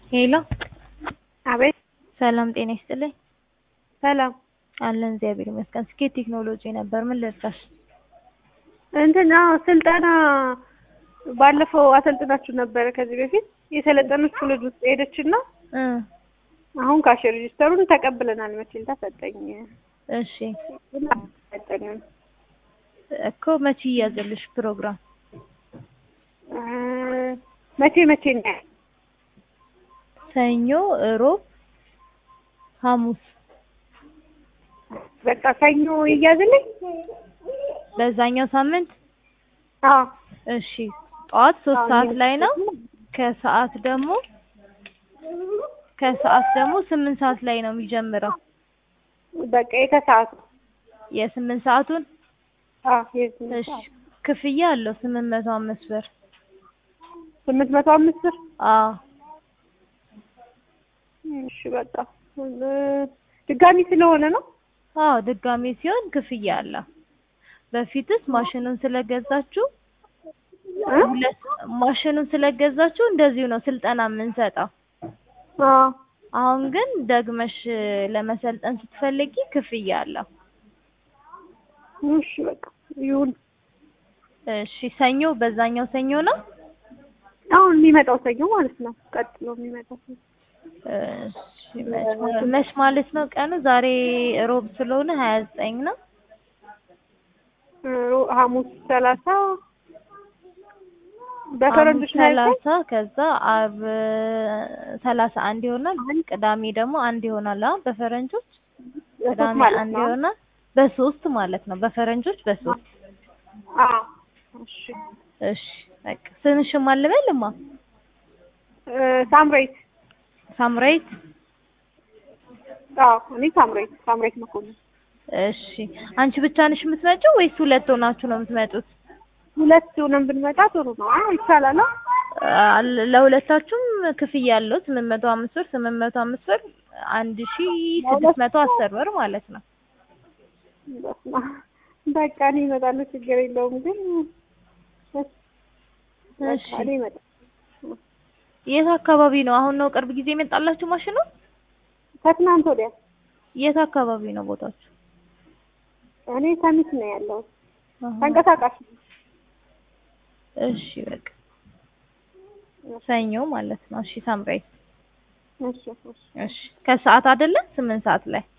ሄሎ አቤት ሰላም ጤና ይስጥልኝ። ሰላም አለን እግዚአብሔር ይመስገን። ስኬት ቴክኖሎጂ ነበር። ምን ልርዳሽ? እንትን አዎ ስልጠና ባለፈው አሰልጥናችሁ ነበረ ከዚህ በፊት የሰለጠነችው ልጅ ውስጥ ሄደችና እ አሁን ካሽ ሬጂስተሩን ተቀብለናል። መቼም ተሰጠኝ እሺ ሰጠኝም እኮ መቼ ይያዝልሽ ፕሮግራም? እ መቼ መቼ ነው? ሰኞ፣ እሮብ፣ ሐሙስ በቃ ሰኞ ይያዝልኝ። በዛኛው ሳምንት አዎ እሺ ጠዋት ሶስት አዎ፣ ሰዓት ላይ ነው። የሚያስፈልግ ከሰዓት ደግሞ ከሰዓት ደግሞ ስምንት ሰዓት ላይ ነው የሚጀምረው። በቃ የከሰዓቱ የስምንት ሰዓቱን አዎ የስምንት እሺ ሰዓት ክፍያ አለው ስምንት መቶ አምስት ብር። ስምንት መቶ አምስት ብር አዎ እሺ በቃ እ ድጋሚ ስለሆነ ነው። አዎ ድጋሜ ሲሆን ክፍያ አለው። በፊትስ ማሽኑን ስለገዛችሁ እ ሁለት ማሽኑን ስለገዛችሁ እንደዚሁ ነው ስልጠና የምንሰጠው። አዎ አሁን ግን ደግመሽ ለመሰልጠን ስትፈልጊ ክፍያ አለው። እሺ በቃ ይሁን። እሺ ሰኞ በዛኛው ሰኞ ነው። አሁን የሚመጣው ሰኞ ማለት ነው። ቀጥሎ የሚመጣው ሰኞ እሺ መች መች ማለት ነው ቀኑ? ዛሬ ሮብ ስለሆነ ሀያ ዘጠኝ ነው። እ ሐሙስ ሰላሳ በፈረንጆች ሐሙስ ላይ ሰላሳ ከዛ አርብ ሰላሳ አንድ ይሆናል። ቅዳሜ ደግሞ አንድ ይሆናል። አሁን በፈረንጆች ቅዳሜ ማለት አንድ ነው። ይሆናል። በሶስት ማለት ነው። በፈረንጆች በሶስት አዎ እሺ እሺ በቃ ስምሽን ማን ልበልማ? እ ሳምሬት ሳምራይት አዎ እኔ ሳምሬት ሳምሬት መኮንን እሺ አንቺ ብቻ ነሽ የምትመጪው ወይስ ሁለት ሆናችሁ ነው የምትመጡት? ሁለት ሆነን ብንመጣ ጥሩ ነው። አዎ ይቻላል። አዎ አ- ለሁለታችሁም ክፍያ አለው ስምንት መቶ አምስት ብር ስምንት መቶ አምስት ብር አንድ ሺ ስድስት መቶ አስር ብር ማለት ነው። በስመ አብ። በቃ እኔ እመጣለሁ፣ ችግር የለውም። ግን እሺ፣ በቃ እሺ እኔ እመጣለሁ። የት አካባቢ ነው? አሁን ነው ቅርብ ጊዜ የመጣላችሁ ማሽኑ? ከትናንት ወዲያ የት አካባቢ ነው ቦታችሁ? እኔ ሰሚት ነው ያለው አሃ። ተንቀሳቃሽ እሺ በቃ ሰኞ ማለት ነው። እሺ ሳምራይት እሺ እሺ እሺ ከሰዓት አይደለም ስምንት ሰዓት ላይ